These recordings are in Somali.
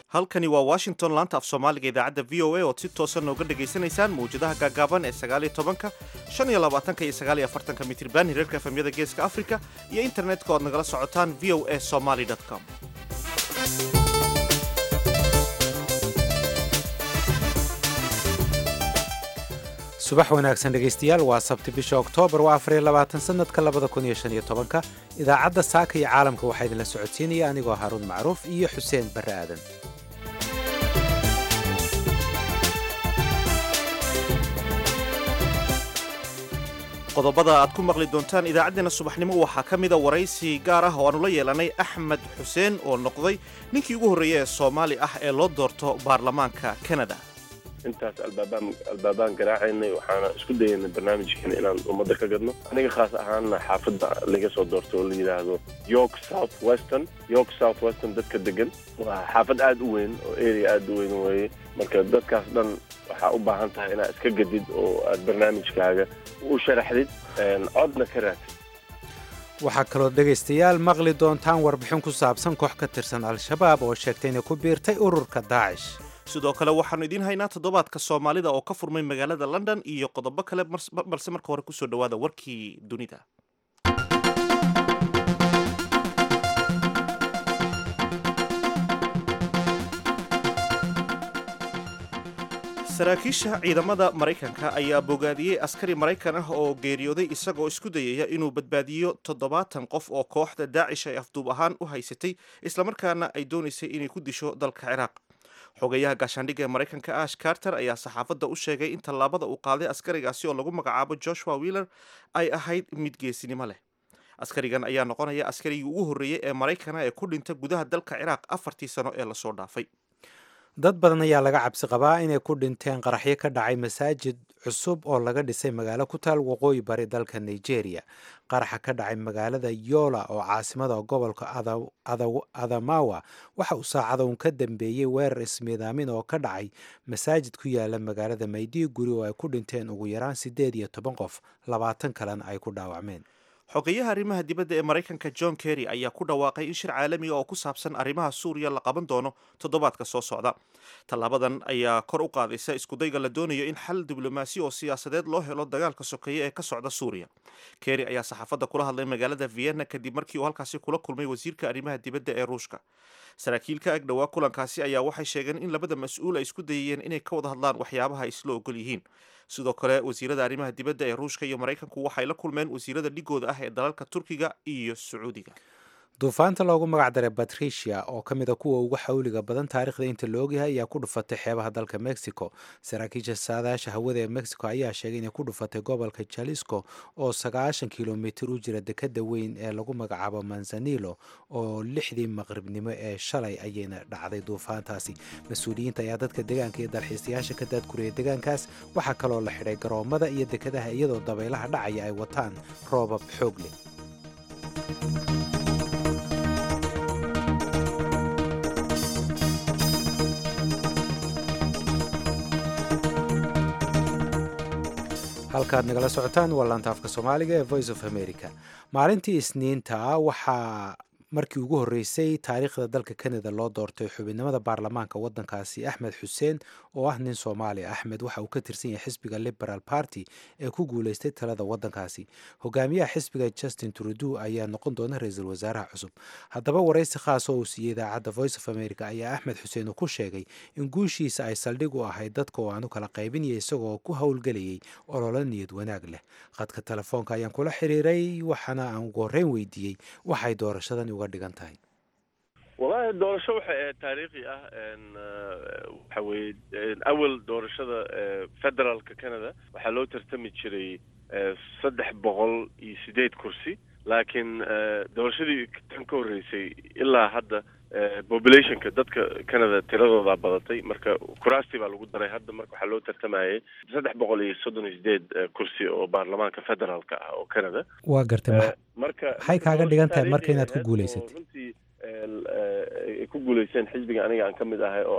halkani waa washington laanta af soomaaliga idaacadda v o a ood si toosan nooga dhegaysanaysaan mawjadaha gaagaaban ee sagaaliyo tobanka shan iyo labaatanka iyo sagaaliyo afartanka mitriban hirarka efemyada geeska afrika iyo internetka oad nagala socotaan v o a somaly com subax wanaagsan dhegaystayaal waa sabti bisha oktoobar waa afariyo labaatan sanadka labada kun iyo shan iyo tobanka idaacadda saaka iyo caalamka waxaa idinla socodsiinaya anigoo haaruun macruuf iyo xuseen barre aadan qodobada aad ku maqli doontaan idaacaddeenna subaxnimo waxaa ka mida waraysi gaar ah oo aanu la yeelanay axmed xuseen oo noqday ninkii ugu horreeya ee soomaali ah ee loo doorto baarlamaanka kanada intaas albaabaan albaabaan garaacaynay waxaana isku dayaynay barnaamijkeena inaan ummadda ka gadno aniga khaas ahaanna xaafadda laga soo doorto oo la yidhaahdo york south western york south western dadka degan waa xaafad aada u weyn oo area aada u weyn weeye marka dadkaas dhan waxaa u baahan tahay inaad iska gadid oo aad barnaamijkaaga u sharaxdid codna ka raadsid waxaa kaloo dhegaystayaal maqli doontaan warbixin ku saabsan koox ka tirsan al-shabaab oo sheegtay inay ku biirtay ururka daacish sidoo kale waxaannu idiin haynaa toddobaadka soomaalida oo ka furmay magaalada london iyo qodobo kale balse marka hore kusoo dhowaada warkii dunida saraakiisha ciidamada maraykanka ayaa bogaadiyey askari maraykan ah oo geeriyooday isagoo isku dayaya inuu badbaadiyo toddobaatan qof oo kooxda daacish ay afduub ahaan u haysatay islamarkaana ay doonaysay inay ku disho dalka ciraaq xogeyaha gaashaandhigga ee maraykanka ash carter ayaa saxaafadda u sheegay in tallaabada uu qaaday askarigaasi oo lagu magacaabo joshua wheeler ay ahayd mid geesinimo leh askarigan ayaa noqonaya askarigii ugu horreeyey ee maraykana ee ku dhinta gudaha dalka ciraaq afartii sano ee lasoo dhaafay dad badan ayaa laga cabsi qabaa inay ku dhinteen qaraxyo ka dhacay masaajid cusub oo laga dhisay magaalo ku taal waqooyi bari dalka nigeria qaraxa ka dhacay magaalada yola oo caasimada gobolka adamawa waxa uu saacada uun ka dambeeyey weerar ismiidaamin oo ka dhacay masaajid ku yaala magaalada mayduguri oo ay ku dhinteen ugu yaraan siddeed iyo toban qof labaatan kalena ay ku dhaawacmeen xogeyaha arrimaha dibadda ee maraykanka john kerry ayaa ku dhawaaqay in shir caalamiga oo ku saabsan arrimaha suuriya la qaban doono toddobaadka soo socda tallaabadan ayaa kor u qaadaysa iskudayga la doonayo in xal diblomaasi oo siyaasadeed loo helo dagaalka sokeeye ee ka socda suuriya kerry ayaa saxaafadda kula hadlay magaalada vienna kadib markii uu halkaasi kula kulmay wasiirka arrimaha dibadda ee ruushka saraakiil ka ag dhowaa kulankaasi ayaa waxay sheegeen in labada mas-uul ay isku dayayeen inay ka wada hadlaan waxyaabaha ay isla ogol yihiin sidoo kale wasiirada arrimaha dibadda ee ruushka iyo maraykanku waxay la kulmeen wasiirada dhigooda ah ee dalalka turkiga iyo sacuudiga duufaanta loogu magac daray batricia oo ka mid a kuwa ugu xawliga badan taarikhda inta la ogyahay ayaa ku dhufatay xeebaha dalka mexico saraakiisha saadaasha hawada ee mexico ayaa sheegay inay ku dhufatay gobolka jalisco oo sagaashan kilomitir u jira dekada weyn ee lagu magacaabo manzanilo oo lixdii maqribnimo ee shalay ayayna dhacday duufaantaasi mas-uuliyiinta ayaa dadka deegaanka iyo dalxiisayaasha ka daadguriyay deegaankaas waxaa kaloo la xidhay garoomada iyo dekadaha iyadoo dabaylaha dhacaya ay wataan roobab xoog leh halkaad nagala socotaan waa laanta afka soomaaliga ee voice of america maalintii isniinta waxaa markii ugu horreysay taariikhda dalka kanada loo doortay xubinimada baarlamaanka waddankaasi axmed xuseen oo ah nin soomaali axmed waxa uu ka tirsan yahay xisbiga liberal party ee ku guuleystay talada waddankaasi hogaamiyaha xisbiga justin trudew ayaa noqon doona ra-iisul wasaaraha cusub haddaba waraysi khaas oo uu siiyey idaacadda voice of america ayaa axmed xuseen uu ku sheegay in guushiisa ay saldhig u ahayd dadka oo aanu kala qaybinaya isagoo ku howlgelayay ololo niyad wanaag leh khadka telefoonka ayaan kula xiriiray waxaana aan ugu horreyn weydiiyey waxay doorashadan uga dhigan tahay wallaahi doorasho waxay ahayd taariikhi ah waxa weeye awal doorashada federaalka canada waxaa loo tartami jiray saddex boqol iyo sideed kursi laakiin doorashadii tan ka horreysay ilaa hadda populationka dadka canada tiradoodaa badatay marka kuraastii baa lagu daray hadda marka waxaa loo tartamayay saddex boqol iyo soddon iyo sideed kursi oo baarlamaanka federaalka ah oo canada waa gartay marka maxay kaaga dhigan tahay marka inaad ku guulaysatay runtii ay ku guulaysteen xisbiga aniga aan ka mid ahay oo ah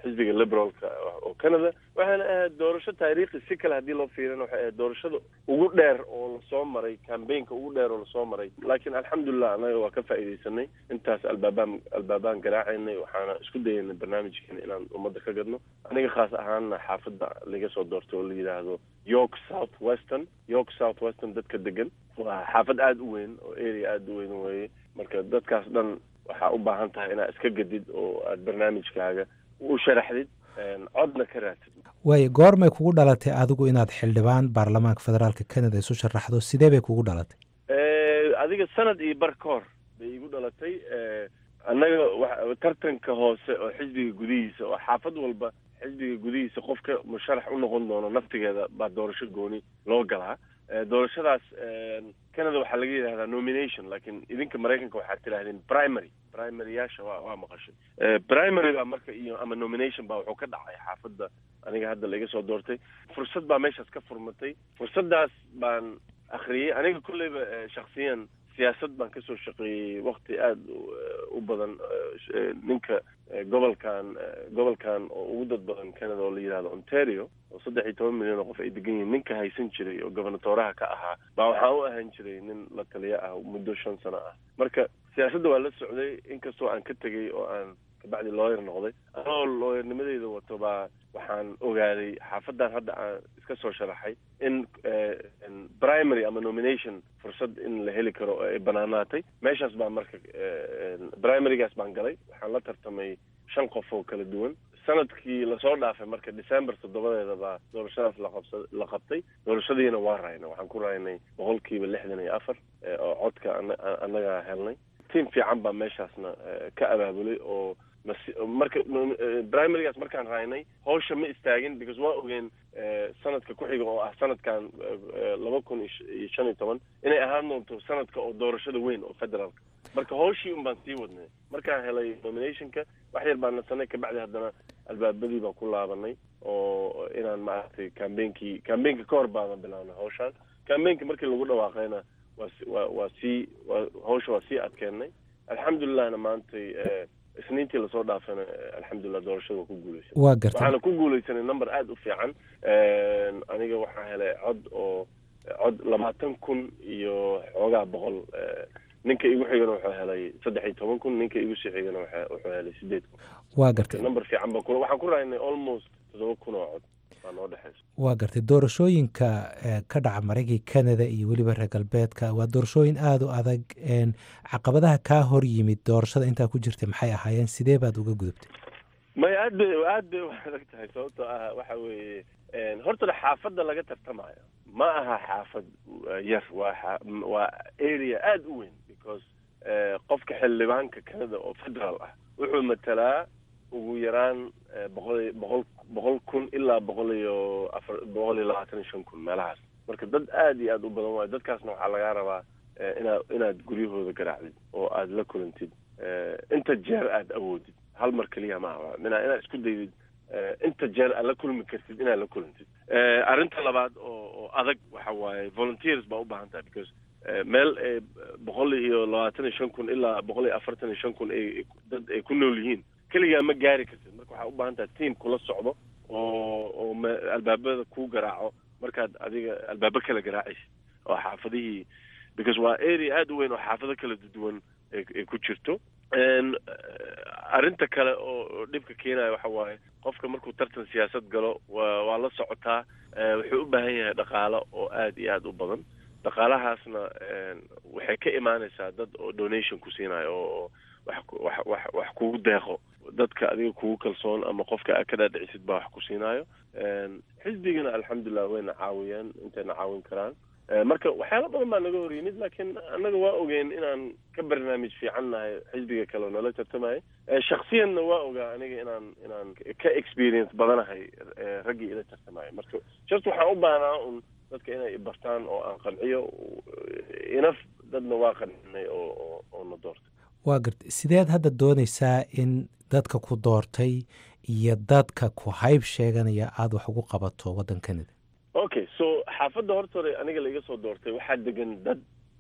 xisbiga liberalka oo canada waxaana ahayd doorasho taariikhi si kale haddii loo fiirina waxay ahayd doorashada ugu dheer oo lasoo maray cambaynka ugu dheer oo lasoo maray laakiin alxamdulilah annaga waa ka faa'iidaysanay intaas albaabaan albaabaan garaacaynay waxaana isku dayaynay barnaamijkeena inaan ummadda ka gadno aniga khaas ahaanna xaafadda laga soo doortay oo la yidhaahdo york south western york south western dadka degan waa xaafad aada u weyn oo area aada u weyn weeye marka dadkaas dhan waxaa u baahan tahay inaad iska gadid oo aad barnaamijkaaga u sharaxdid codna ka raadsid waayo goormay kugu dhalatay adigu inaad xildhibaan baarlamaanka federaalka canada isu sharaxdo sidee bay kugu dhalatay adiga sanad iyo bar ka hor bay igu dhalatay annaga wa tartanka hoose oo xisbiga gudihiisa oo xaafad walba xisbiga gudihiisa qofka musharax u noqon doono naftigeeda baa doorasho gooni loo galaa doorashadaas canada waxaa laga yidhahdaa nomination laakiin idinka maraykanka waxaad tidhahdeen primary primaryyaasha waa waa maqashay primary baa marka iyo ama nomination baa wuxuu ka dhacay xaafadda aniga hadda laiga soo doortay fursad baa meeshaas ka furmatay fursaddaas baan akhriyey aniga kolleyba shaksiyan siyaasad baan kasoo shaqeeyey wakti aada u badan ninka gobolkan gobolkan oo ugu dad badan canada oo la yidhahdo ontario oo saddex iyo toban milyan oo qof ay degan yihiin ninka haysan jiray oo gobernatoraha ka ahaa baa waxaa u ahaan jiray nin la taliya ah muddo shan sano ah marka siyaasadda waa la socday inkastoo aan ka tegey oo aan kabacdi looyar noqday anoo looyarnimadeyda wato baa waxaan ogaaday xaafadan hadda aan iska soo sharaxay in primary ama nomination fursad in la heli karo oo ay banaanaatay meeshaas baa marka primarygaas baan galay waxaan la tartamay shan qof oo kala duwan sanadkii lasoo dhaafay marka december toddobadeeda baa doorashadaas laqabsa la qabtay doorashadiina waa raynay waxaan ku raynay boqolkiiba lixdan iyo afar oo codka annaga helnay tiam fiican baa meeshaasna ka abaabulay oo marka primarygaas markaan raynay hawsha ma istaagin because waa ogeen sanadka ku xiga oo ah sanadkan laba kun iyo shan iyo toban inay ahaan doonto sanadka oo doorashada weyn oo federaalka marka hawshii un baan sii wadnay markaan helay nominationka wax yar baan nasanay kabacdi haddana albaabadii baan ku laabanay oo inaan maaragtay cambainkii cambainka ka hor baana bilaabnay hawshaan cambainka markii lagu dhawaaqayna waa waa waa sii waa hawsha waa sii adkeennay alxamdulillahna maantay isniintii lasoo dhaafana alxamdulilah doorashada waa ku guuleysan waa gartay waxaana ku guuleysanay number aada u fiican aniga waxaa helay cod oo cod labaatan kun iyo xoogaa boqol ninka igu xigana wuxuu helay saddex iyo toban kun ninka igu sii xigana wuxuu helay sideed kun waa gartay number fiican baa ku waxaan ku raynay almost toddoba kun oo cod baa noo dhexeysa waa gartay doorashooyinka ka dhaca maraykanka canada iyo weliba reer galbeedka waa doorashooyin aada u adag caqabadaha kaa hor yimid doorashada intaa ku jirtay maxay ahaayeen sidee baad uga gudubtay may aad bay aad bay u adag tahay sababtoo ah waxa weeye horta xaafadda laga tartamayo ma aha xaafad yar waa waa area aada u weyn because qofka xildhibaanka canada oo federal ah wuxuu matalaa ugu yaraan boqol boqol boqol kun ilaa boqol iyo afar boqol iyo labaatan iyo shan kun meelahaas marka dad aada iyo aada u badan waayo dadkaasna waxaa lagaa rabaa inaad inaad guryahooda garaacdid oo aada la kulantid inta jeer aada awoodid hal mar keliya ma aha mina inaad isku daydid inta jeer aad la kulmi kartid inaad la kulantid arrinta labaad oo oo adag waxa waaye volunteers baa u baahan tahay because meel boqol iyo labaatan iyo shan kun ilaa boqol iyo afartan iyo shan kun ay dad ay ku nool yihiin keligaa ma gaari kartid marka waxaa u baahan tahay team kula socdo oo oo albaabada kuu garaaco markaad adiga albaabo kala garaacaysid oo xaafadihii because waa area aada u weyn oo xaafado kala duwan ay ku jirto arrinta kale oo dhibka keenaya waxa waaye qofka markuu tartan siyaasad galo wa waa la socotaa wuxuu u baahan yahay dhaqaalo oo aada iyo aada u badan dhaqaalahaasna waxay ka imaanaysaa dad oo donation ku siinayo oo wax wax wax wax kugu deeqo dadka adiga kugu kalsoon ama qofka aad ka dhaadhicisid baa wax ku siinaayo xisbigana alxamdulilah wayna caawiyeen intayna caawin karaan marka waxyaala badan baa naga hor yimid laakiin annaga waa ogeen inaan ka barnaamij fiican nahay xisbiga kale oo nala tartamaya shaksiyanna waa ogaa aniga inaan inaan ka experience badanahay raggii ila tartamaya marka just waxaan u baahnaa un dadka inay bartaan oo aan qanciyo inaf dadna waa qancinay oo oo na doortay waa garta sideed hadda doonaysaa in dadka ku doortay iyo dadka ku hayb sheeganaya aada wax ugu qabato waddan canada okay so xaafadda horta hore aniga laiga soo doortay waxaa degan dad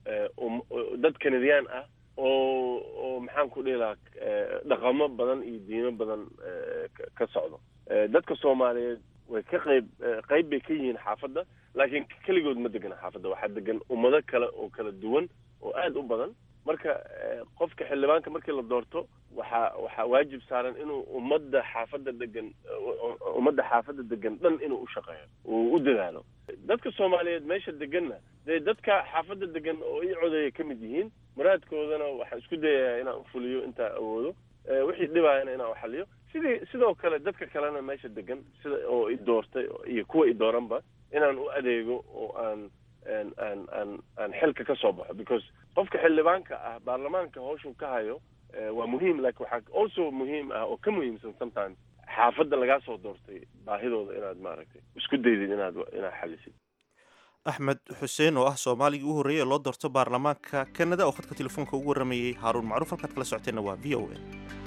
dad canadian ah oo oo maxaan ku dhihi lahaa dhaqamo badan iyo diimo badan ka socdo dadka soomaaliyeed way ka qayb qayb bay ka yihiin xaafadda laakiin keligood ma degana xaafadda waxaa degan ummado kale oo kala duwan oo aada u badan marka qofka xildhibaanka markii la doorto waxaa waxaa waajib saaran inuu ummadda xaafadda degan ummadda xaafadda degan dhan inuu u shaqeeyo uu u dadaalo dadka soomaaliyeed meesha deganna dee dadka xaafadda degan oo ii codeeya ka mid yihiin muraadkoodana waxaan isku dayayaa inaan ufuliyo intaa awoodo wixii dhibaayana inaan uxaliyo sidii sidoo kale dadka kalena meesha degan sida oo i doortay iyo kuwa i dooranba inaan u adeego oo aan aan aan aan aan xilka ka soo baxo because qofka xildhibaanka ah baarlamaanka hawshuu ka hayo waa muhiim laakiin waxaa also muhiim ah oo ka muhiimsan sometimes xaafadda lagaa soo doortay baahidooda inaad maaragtay isku daydid inaad inaad xalisid axmed xuseen oo ah soomaaligii u horreeyey ee loo doorto baarlamaanka canada oo khadka telefoonka ugu warramayey haaruun macruuf halkaad kala socoteenna waa v o a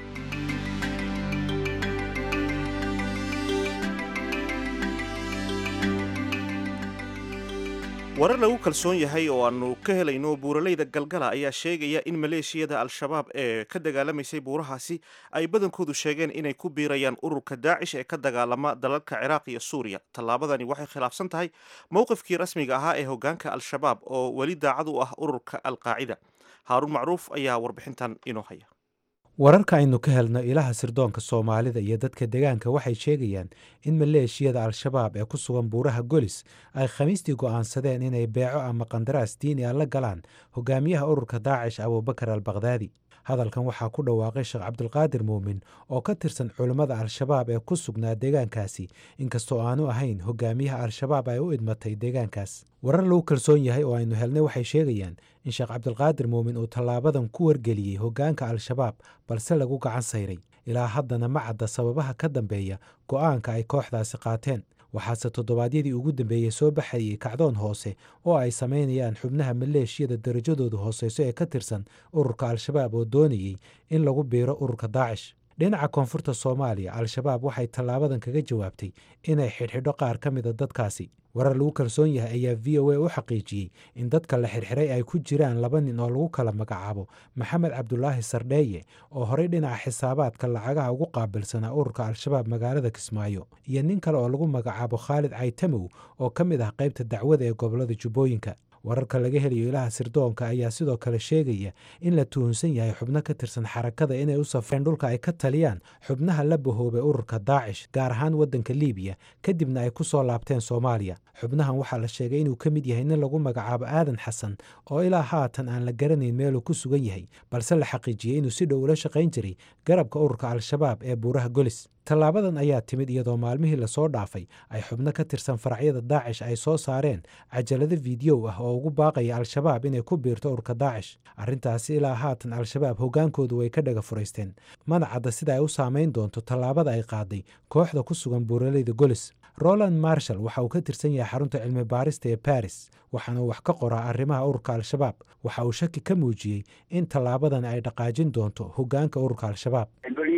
warar lagu kalsoon yahay oo aanu ka helayno buuraleyda galgala ayaa sheegaya in maleeshiyada al-shabaab ee ka dagaalamaysay buurahaasi ay badankoodu sheegeen inay ku biirayaan ururka daacish ee ka dagaalama dalalka ciraaq iyo suuriya tallaabadani waxay khilaafsan tahay mowqifkii rasmiga ahaa ee hogaanka al-shabaab oo weli daacad u ah ururka al-qaacida haaruun macruuf ayaa warbixintan inoo haya wararka aynu ka helno ilaha sirdoonka soomaalida iyo dadka degaanka waxay sheegayaan in maleeshiyada al-shabaab ee ku sugan buuraha golis ay khamiistii go'aansadeen inay beeco ama qandaraas diini a la galaan hogaamiyaha ururka daacish abuubakar al bakdaadi hadalkan waxaa ku dhawaaqay sheekh cabdulqaadir muumin oo ka tirsan culummada al-shabaab ee ku sugnaa deegaankaasi inkastoo aanu ahayn hogaamiyaha al-shabaab ay u idmatay deegaankaas warar lagu kalsoon yahay oo aynu helnay waxay sheegayaan in sheekh cabdulqaadir muumin uu tallaabadan ku wargeliyey hogaanka al-shabaab balse lagu gacan sayray ilaa haddana ma cadda sababaha ka dambeeya go'aanka ay kooxdaasi qaateen waxaase toddobaadyadii ugu dambeeyey soo baxayey kacdoon hoose oo ay samaynayaan xubnaha maleeshiyada darajadoodu hooseyso ee ka tirsan ururka al-shabaab oo doonayey in lagu biiro ururka daacish dhinaca koonfurta soomaaliya al-shabaab waxay tallaabadan kaga jawaabtay inay xidhxidho qaar ka mida dadkaasi warar lagu kalsoon yahay ayaa v o a u xaqiijiyey in dadka la xirxiray ay ku jiraan laba nin oo lagu kala magacaabo maxamed cabdulaahi sardheeye oo horey dhinaca xisaabaadka lacagaha ugu qaabilsanaa ururka al-shabaab magaalada kismaayo iyo nin kale oo lagu magacaabo khaalid caytamow oo ka mid ah qaybta dacwada ee gobolada jubbooyinka wararka laga helayo ilaha sirdoonka ayaa sidoo kale sheegaya in la tuhunsan yahay xubno ka tirsan xarakada inay u safreen dhulka ay ka taliyaan xubnaha la bahoobay ururka daacish gaar ahaan waddanka liibiya kadibna ay ku soo laabteen soomaaliya xubnahan waxaa la sheegay inuu ka mid yahay nin lagu magacaabo aadan xasan oo ilaa haatan aan la garanayn meeluu ku sugan yahay balse la xaqiijiyey inuu si dhow ula shaqayn jiray garabka ururka al-shabaab ee buuraha golis tallaabadan ayaa timid iyadoo maalmihii lasoo dhaafay ay xubno ka tirsan faracyada daacish ay soo saareen cajalado fiidiyow ah oo ugu baaqaya al-shabaab inay ku biirto ururka daacish arrintaasi ilaa haatan al-shabaab hoggaankoodu way ka dhaga furaysteen mana cadda sida ay u saamayn doonto tallaabada ay qaaday kooxda ku sugan buuraleyda golis roland marshall waxa uu ka tirsan yahay xarunta cilmi baarista ee baris waxaana uu wax ka qoraa arrimaha ururka al-shabaab waxa uu shaki ka muujiyey in tallaabadan ay dhaqaajin doonto hoggaanka ururka al-shabaab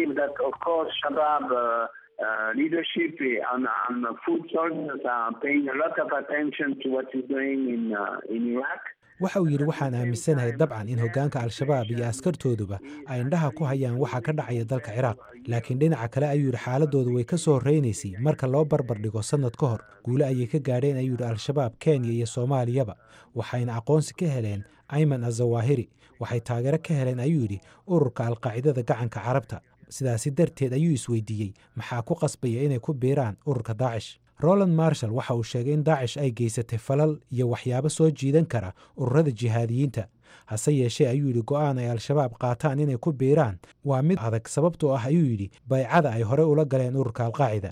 Uh, leadership and, and food soldiers are paying a lot of attention to what is going in, uh, in Iraq. waxa uu yidhi waxaan aaminsanahay dabcan in hoggaanka al-shabaab iyo askartooduba ay indhaha ku hayaan waxa ka dhacaya dalka ciraaq laakiin dhinaca kale ayuu yidhi xaaladoodu way ka soo horreynaysay marka loo barbar dhigo sannad ka hor guule ayay ka gaadheen ayuu yidhi al-shabaab kenya iyo soomaaliyaba waxayna aqoonsi ka heleen ayman azawaahiri waxay taageero ka heleen ayuu yidhi ururka alqaacidada gacanka carabta sidaasi darteed ayuu isweydiiyey maxaa ku qasbaya inay ku biiraan ururka daacish roland marshall waxa uu sheegay in daacish ay geysatay falal iyo waxyaabo soo jiidan kara ururada jihaadiyiinta hase yeeshee ayuu yidhi go'aan ay al-shabaab qaataan inay ku biiraan waa mid adag sababtoo ah ayuu yidhi baycada ay horey ula galeen ururka alqaacida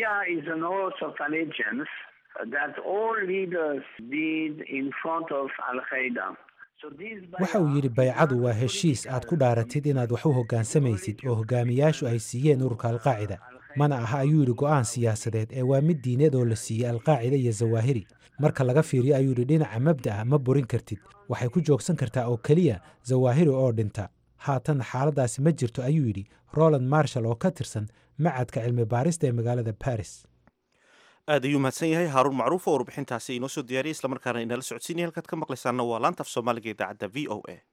waxa uu yidhi baycadu waa heshiis aad ku dhaaratid inaad wax u hoggaansamaysid oo hogaamiyaashu ay siiyeen ururka alqaacida mana aha ayuu yidhi go'aan siyaasadeed ee waa mid diineed oo la siiyey alqaacida iyo zawaahiri marka laga fiiriyo ayuu yidhi dhinaca mabda'a ma burin kartid waxay ku joogsan kartaa oo keliya zawaahiri oo dhinta haatan xaaladdaasi ma jirto ayuu yidhi roland marshall oo ka tirsan macadka cilmi baarista ee magaalada baris aad ayuu mahadsan yahay haaruun macruuf oo warbixintaasi inoo soo diyaariyay islamarkaana inala socodsiinaya halkaad ka maqlaysaana waa laanta af soomaaliga idaacadda v o a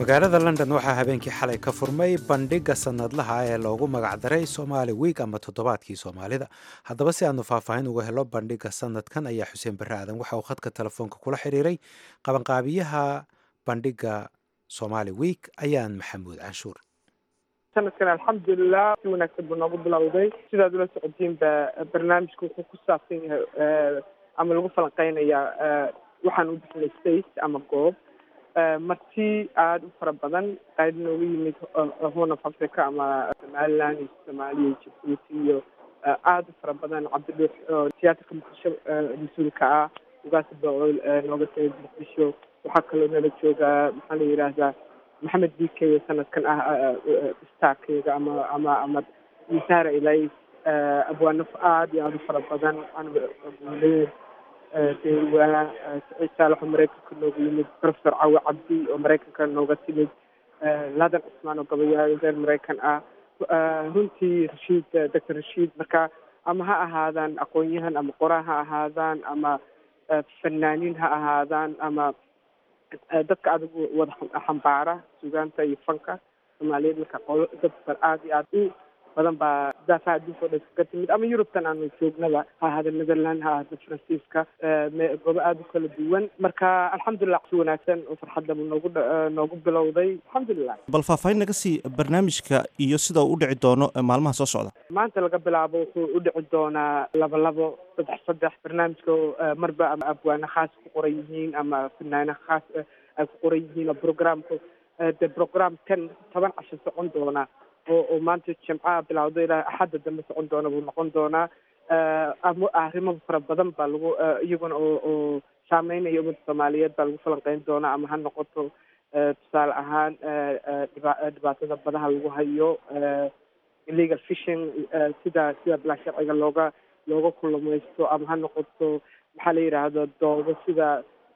magaalada london waxaa habeenkii xalay ka furmay bandhigga sanadlaha ee loogu magacdaray somaali wiig ama toddobaadkii soomaalida haddaba si aanu faahfaahin uga helo bandhigga sanadkan ayaa xuseen barre aadan waxa uu khadka telefoonka kula xiriiray qabanqaabiyaha bandhigga somaali wiig ayaan maxamuud canshuur sanadkan alxamdulilah si wanaagsan buu noogu bilowday sidaad ula socotiinba barnaamijku wuxuu ku saabsan yahay ama lagu falanqeynayaa waxaan u bixinay space ama goob marti aada u fara badan qayb nooga yimid horn of africa ama somaliland iyo soomaaliya iyo jabuuti iyo aada u fara badan cabdidhuux oo tiyaatarka muqdisho mas-uulka ah ugaasi bool nooga timid muqdisho waxaa kaloo nala joogaa maxaa la yidhaahdaa maxamed b k sanadkan ah starkeeda ama ama ama misara ilays abwaanaf aada iyo aada u fara badan anbuleed deewaa saciid saalax oo maraykanka nooga yimid professor cawi cabdi oo maraykanka nooga timid ladan cusmaan oo gabayaayo reer maraykan ah runtii rashiid doctor rashiid marka ama ha ahaadaan aqoon-yahan ama qoraa ha ahaadaan ama fanaaniin ha ahaadaan ama dadka adigu wada xambaara sugaanta iyo fanka soomaaliyeed marka qolo dad aada iyo aada u badan baa daafaha adduunka o dhan kaga timid ama yurubtan aanu joognaba ha ahaada netherland ha ahaada faransiiska goobo aada u kala duwan marka alxamdulilah si wanaagsan oo farxadda noogu noogu bilowday alxamdulilah bal faahfaahin naga sii barnaamijka iyo sida uu u dhici doono maalmaha soo socda maanta laga bilaabo wuxuu u dhici doonaa laba labo saddex saddex barnaamijka marba ama abwaane khaas ku qoran yihiin ama fanaane khaas ay ku qoran yihiin oo programka de program ten toban casho socon doona oo oo maanta jimcaha bilawdo ilaa axadda dambe socon doona buu noqon doonaa ama arrimo fara badan baa lagu iyaguna oo oo saameynaya ummadda soomaaliyeed baa lagu falanqeyn doonaa ama ha noqoto tusaale ahaan dhiba dhibaatada badaha lagu hayo illegal fishing sida sida bilaa sharciga looga looga kulamaysto ama ha noqoto maxaa la yidhaahdo doodo sida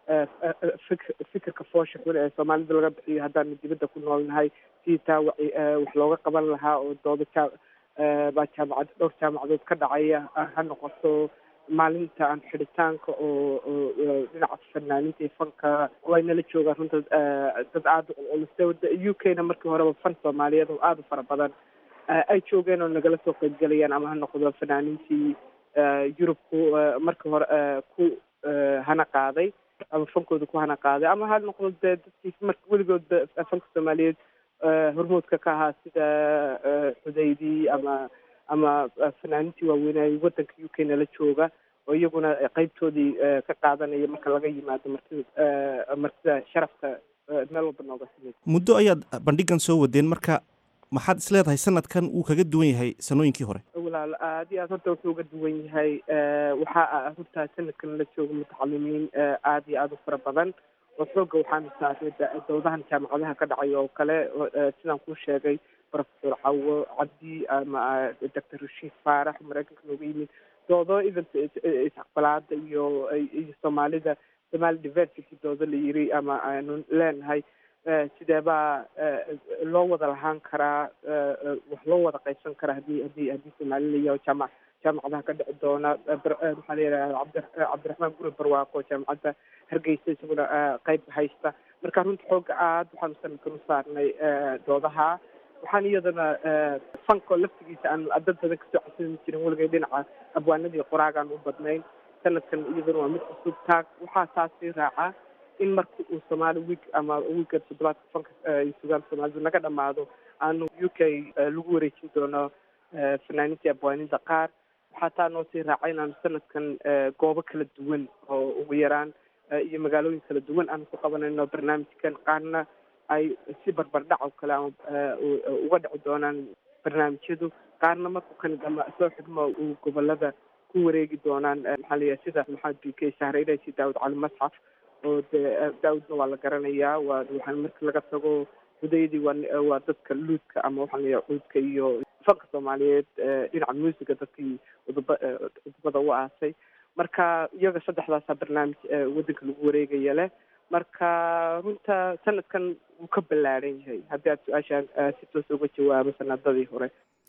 fik fikirka foosha xun ee soomaalida laga bixiyo haddaanu dibadda ku noolnahay si taa wa wax looga qaban lahaa oo doodo jaa baa jaamacad dhowr jaamacadood ka dhacaya ha noqoto maalinta aan xidhitaanka oo oo dhinaca fanaaninta iyo fanka way nala joogaan runta dad aada u culculus u k na markii horeba fan soomaaliyeed oo aada u fara badan ay joogeen oo nagala soo qaybgelayaan ama ha noqdo fanaanintii yurubku markii hore ku hana qaaday ama fankooda ku hana qaaday ama ha noqdo dee dadkii marka weligood fanka soomaaliyeed hormoodka ka ahaa sida xudaydi ama ama fanaanintii waaweynaaye waddanka u k nala jooga oo iyaguna qeybtoodii ka qaadanaya marka laga yimaado martida martida sharafka meel walba nooga timid muddo ayaad bandhigan soo wadeen marka maxaad is leedahay sanadkan wuu kaga duwan yahay sanooyinkii hore walaal aad iyo aad horta wuxuu uga duwan yahay waxaa runtaa sanadkan la jooga mutacalimiin aad iyo aada u fara badan oo xooga waxaanu saarnay doodahan jaamacadaha ka dhacay oo kale sidaan kuu sheegay professor cawo cabdi ama doctor rashiid faarax maraykanka nooga yimid doodo even isaqbalaada iyo iyo soomaalida somali diversity doodo la yiri ama aanu leenahay sidee baa loo wada lahaan karaa wax loo wada qaybsan karaa hadii hadii haddii soomaali layaho jaamac jaamacadaha ka dhici doona maxaa la yidhaha cabdi cabdiraxmaan guri barwaaqo jaamacadda hargeysa isaguna qeyb haysta marka runta xooga aad waxaanu sanadkan u saarnay doodaha waxaan iyadana fanko laftigiisa aan dad badan kasoo codsan jirin weligay dhinaca abwaanadii qoraagaan u badnayn sanadkan iyadana waa mid cusub taag waxaa taasi raaca in marka uu soomaali wiig ama wiiga toddobaadka fanka iyo sugaanta soomaalida naga dhamaado aanu u k lagu wareejin doono fanaanintii abwaaninta qaar waxaa taa noo sii raaca inaanu sanadkan goobo kala duwan oo ugu yaraan iyo magaalooyin kala duwan aanu ku qabanayno barnaamijkan qaarna ay si barbardhac oo kale ama uga dhici doonaan barnaamijyadu qaarna marku kan ama soo xidhmo uu gobolada ku wareegi doonaan maxaa la yahay sida maxamed b k sahreynaysi daawud cali masxaf oo dee daawudna waa la garanayaa waa waxaan marka laga tago hudaydii waa waa dadka luudka ama waxaa layahay cuudka iyo fanka soomaaliyeed dhinaca muusiga dadkii udub udubada u aasay marka iyaga saddexdaasaa barnaamij waddanka lagu wareegaya leh marka runta sanadkan wuu ka ballaadhan yahay haddii aad su-aashaan si toos uga jawaabo sanadadii hore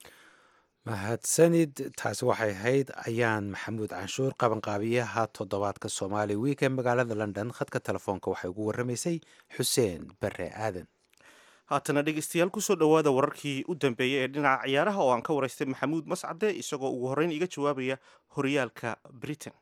mahadsanid taasi waxay ahayd ayaan maxamuud canshuur qabanqaabiyaha toddobaadka soomaali wiik ee magaalada london khadka telefoonka waxay ugu warramaysay xuseen bare aadan haatana dhegeystayaal kusoo dhowaada wararkii u dambeeyey ee dhinaca ciyaaraha oo aan ka waraystay maxamuud mascade isagoo ugu horreyn iga jawaabaya horyaalka britain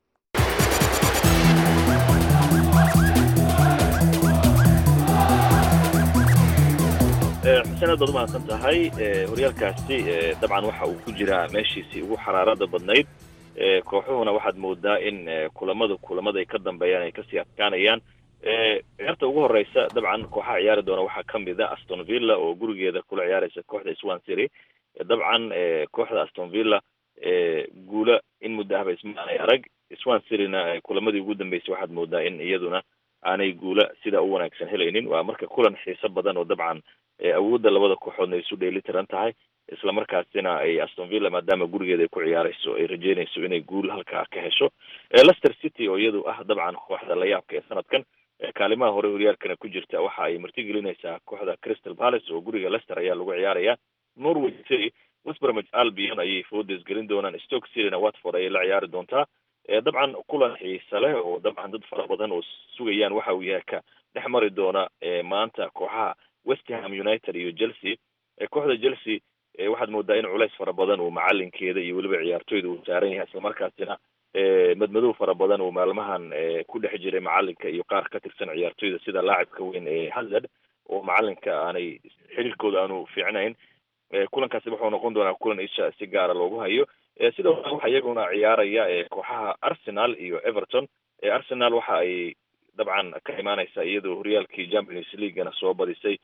xuseen aad baad umahadsan tahay horyaalkaasi dabcan waxa uu ku jiraa meeshiisii ugu xaraarada badnayd kooxuhuna waxaad moodaa in kulamadu kulamada ay ka dambeeyaan ay kasii adkaanayaan ciyaarta ugu horeysa dabcan kooxaha ciyaari doona waxaa ka mid a aston villa oo gurigeeda kula ciyaareysa kooxda swan city dabcan kooxda aston villa guula in muddo ahba isma aanay arag swan cityna kulamadii ugu dambeysay waxaad moodaa in iyaduna aanay guula sidaa u wanaagsan helaynin waa marka kulan xiiso badan oo dabcan awoodda labada kooxoodna ay isu dheeli tiran tahay isla markaasina ay aston villa maadaama gurigeeda ay ku ciyaareyso ay rajeynayso inay guul halkaa ka hesho lester city oo iyadu ah dabcan kooxda layaabka ee sanadkan kaalimaha hore horyaalkana ku jirta waxa ay martigelinaysaa kooxda crystal palace oo guriga lester ayaa lagu ciyaaraya norway city westbromage albion ayay foodes gelin doonaan stoke cityna watford ayay la ciyaari doontaa dabcan kulan xiisa leh oo dabcan dad fara badan oo sugayaan waxa uu yahay ka dhex mari doona maanta kooxaha westham united iyo chelsea kooxda chelsea waxaad moodaa in culays fara badan uu macalinkeeda iyo weliba ciyaartoyda uu saaran yahay islamarkaasina madmadow fara badan uu maalmahan ku dhex jiray macalinka iyo qaar ka tirsan ciyaartoyda sida laacibka weyn ee hazard oo macalinka aanay xiriirkooda aanu fiicnayn kulankaasi wuxuu noqon doonaa kulan isha si gaara loogu hayo sidoo kale waxaa iyaguna ciyaaraya kooxaha arsenal iyo everton arsenal waxa ay dabcan ka imaaneysa iyadoo horyaalkii champions leaguena soo badisay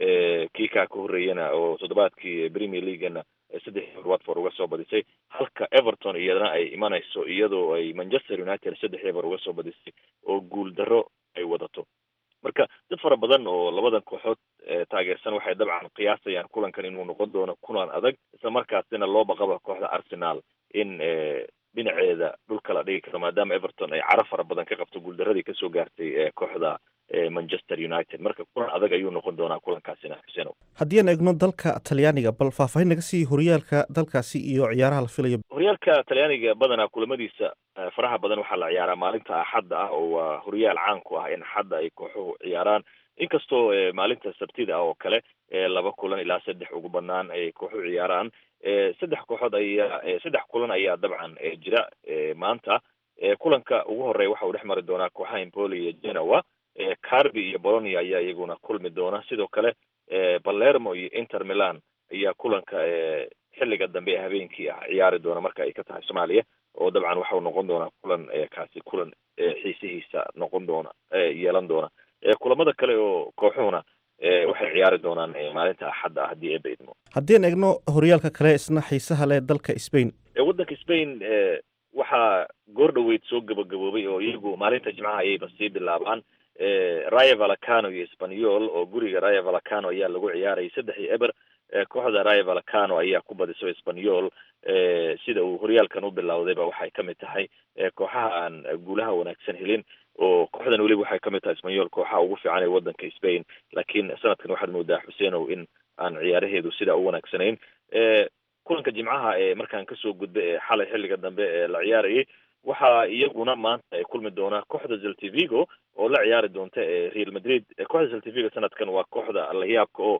kii kaa ka horreeyana oo toddobaadkii premier leaguena saddex watford uga soo badisay halka everton iyadana ay imanayso iyadoo ay manchester united saddex eber uga soo badisay oo guul darro ay wadato marka dad fara badan oo labadan kooxood taageersan waxay dabcan qiyaasayaan kulankan inuu noqon doono kulan adag isla markaasina loo baqaba kooxda arsenal in dhinaceeda dhulka la dhigi karo maadaama everton ay caro fara badan ka qabto guuldaradii kasoo gaartay kooxda manchester united marka kulan adag ayuu noqon doonaa kulankaasina xuseen haddii aan eegno dalka talyaaniga bal faahfaahin naga sii horyaalka dalkaasi iyo ciyaaraha la filayo horyaalka talyaaniga badanaa kulamadiisa faraha badan waxaa la ciyaaraa maalinta axadda ah oo waa horyaal caan ku ah in axadda ay kooxuhu ciyaaraan inkastoo maalinta sabtida oo kale laba kulan ilaa saddex ugu banaan ay kooxu ciyaaraan saddex kooxood ayaa saddex kulan ayaa dabcan jira maanta kulanka ugu horeeya waxa uu dhex mari doonaa kooxaha impoli iyo genoa carbi iyo bolonia ayaa iyaguna kulmi doona sidoo kale balermo iyo inter milan ayaa kulanka xilliga dambe ee habeenkii ah ciyaari doona marka ay ka tahay soomaaliya oo dabcan waxau noqon doonaa kulan kaasi kulan xiisihiisa noqon doona yeelan doona kulamada kale oo kooxuhuna waxay ciyaari doonaan maalinta axadda ah haddii eeba idmo haddii aan eegno horyaalka kale isna xiisaha leh dalka spain waddanka spain waxaa goor dhoweyd soo gabagaboobay oo iyagu maalinta jimcaha ayayba sii bilaabaan raya valacano iyo spanyol oo guriga raya valacano ayaa lagu ciyaarayay saddex iyo eber kooxda raya valacano ayaa ku badiso spanyol sida uu horyaalkan u bilowdayba waxay kamid tahay kooxaha aan guulaha wanaagsan helin oo kooxdan weliba waxay kamid tahay spanyol kooxaha ugu fiican ee waddanka spain laakiin sanadkan waxaad moodaa xuseenow in aan ciyaaraheedu sidaa u wanaagsanayn kulanka jimcaha ee markaan kasoo gudba ee xalay xilliga dambe ee la ciyaarayay waxaa iyaguna maanta ay kulmi doonaa kooxda zeltivigo oo la ciyaari doonta real madrid kooxda zeltivigo sanadkan waa kooxda layaabka oo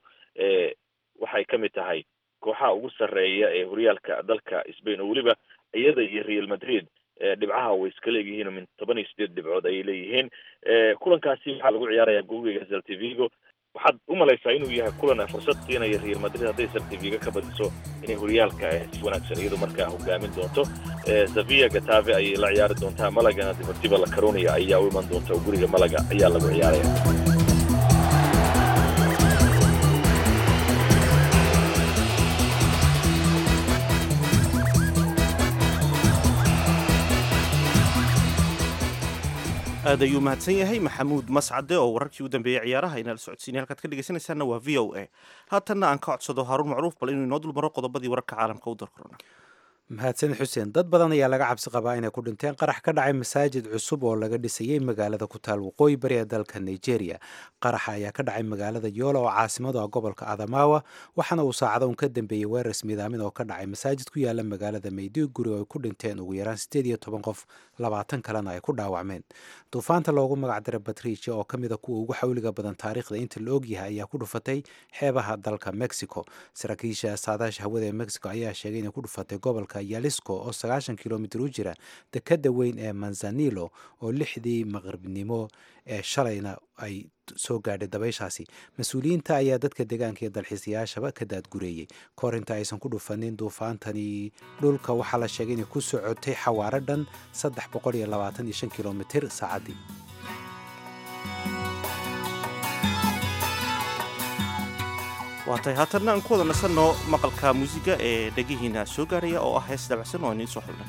waxay kamid tahay kooxaha ugu sarreeya ee horyaalka dalka spain oo weliba iyada iyo real madrid dhibcaha way iska leegyihiin min toban iyo sideed dhibcood ayay leeyihiin kulankaasi waxaa lagu ciyaarayaa guriga zeltivigo waxaad u malaysaa inuu yahay kulan fursad siinaya real madrid hadday zeltivigo ka badiso inay horyaalka si wanaagsan iyadu markaa hogaamin doonto sevilla gatave ayay la ciyaari doontaa malagana deportiva la caronia ayaa u iman doonta oo guriga malaga ayaa lagu ciyaaraya aad ayuu mahadsan yahay maxamuud mascade oo wararkii u dambeeyey ciyaaraha inala socodsiinay halkaad ka dhegeysanaysaana waa v o a haatanna aan ka codsado haaruun macruuf bal inuu inoo dulmaro qodobadii wararka caalamka u darkorona mahadsanid xuseen dad badan ayaa laga cabsi qabaa inay ku dhinteen qarax ka dhacay masaajid cusub oo laga dhisayay magaalada ku taal waqooyi bari ee dalka nigeria qaraxa ayaa ka dhacay magaalada yoola oo caasimadu ah gobolka adamawa waxaana uu saacado un ka dambeeyey weerar midaamin oo ka dhacay masaajid ku yaala magaalada mayduguri oo ay ku dhinteen ugu yaraan siddeed iyo toban qof labaatan kalena ay ku dhaawacmeen duufaanta loogu magacdara batricia oo ka mida kuwa ugu xawliga badan taariikhda inta la ogyahay ayaa ku dhufatay xeebaha dalka mexico saraakiisha saadaasha hawada ee mexico ayaa sheegay inay ku dhufatay gobolka yalisco oo sagaashan kilomitir u jira dekadda weyn ee manzanilo oo lixdii maqribnimo ee shalayna ay soo gaadhay dabayshaasi mas-uuliyiinta ayaa dadka deegaanka iyo dalxiisayaashaba ka daadgureeyey kahor inta aysan ku dhufanin duufaantani dhulka waxaa la sheegay inay ku socotay xawaaro dhan saddex boqol iyo labaatan iyo shan kilomitir saacaddii waatay haatanna aan ku wada nasanno maqalka muusiga ee dhegihiina soo gaaraya oo ah hees dabacsan oo iniin soo xulnay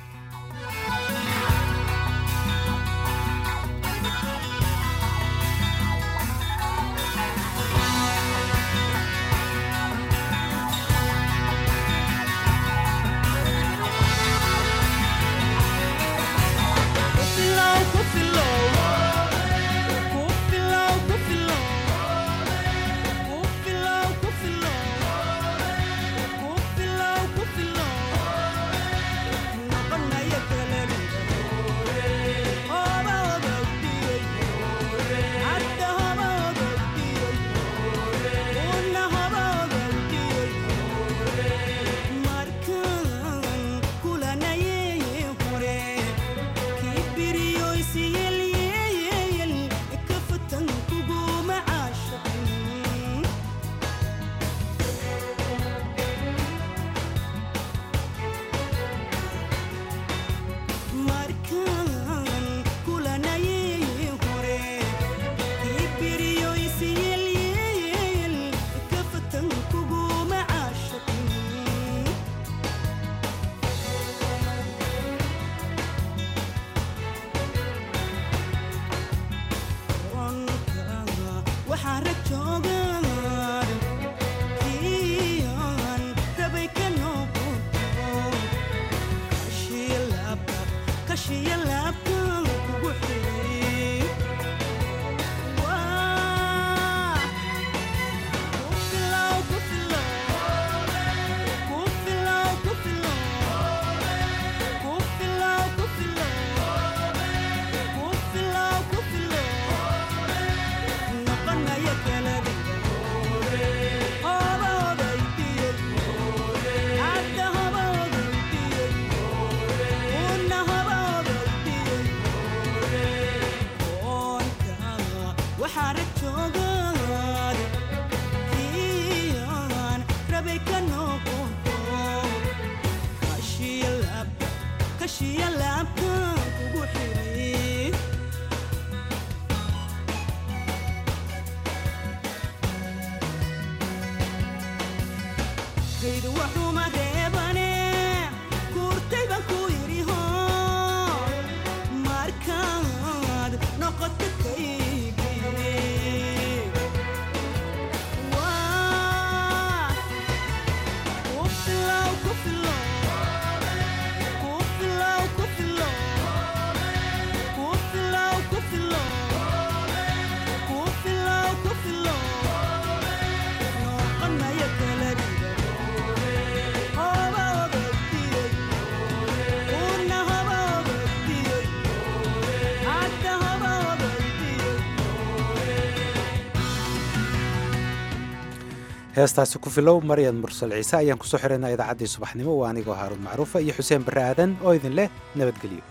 heestaasi ku filow maryan mursal ciise ayaan kusoo xiraynaa idaacaddii subaxnimo waa anigoo haaruun macruufa iyo xuseen barre aadan oo idin leh nabadgelyo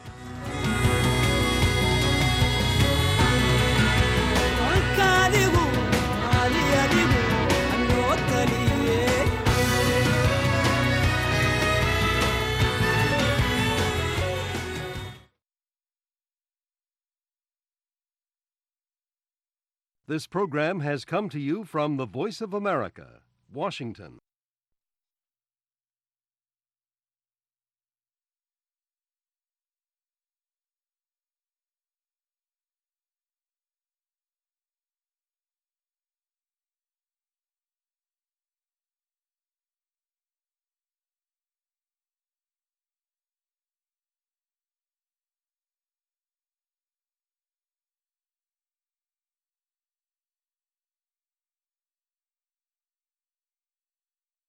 This program has come to you from the Voice of America, Washington.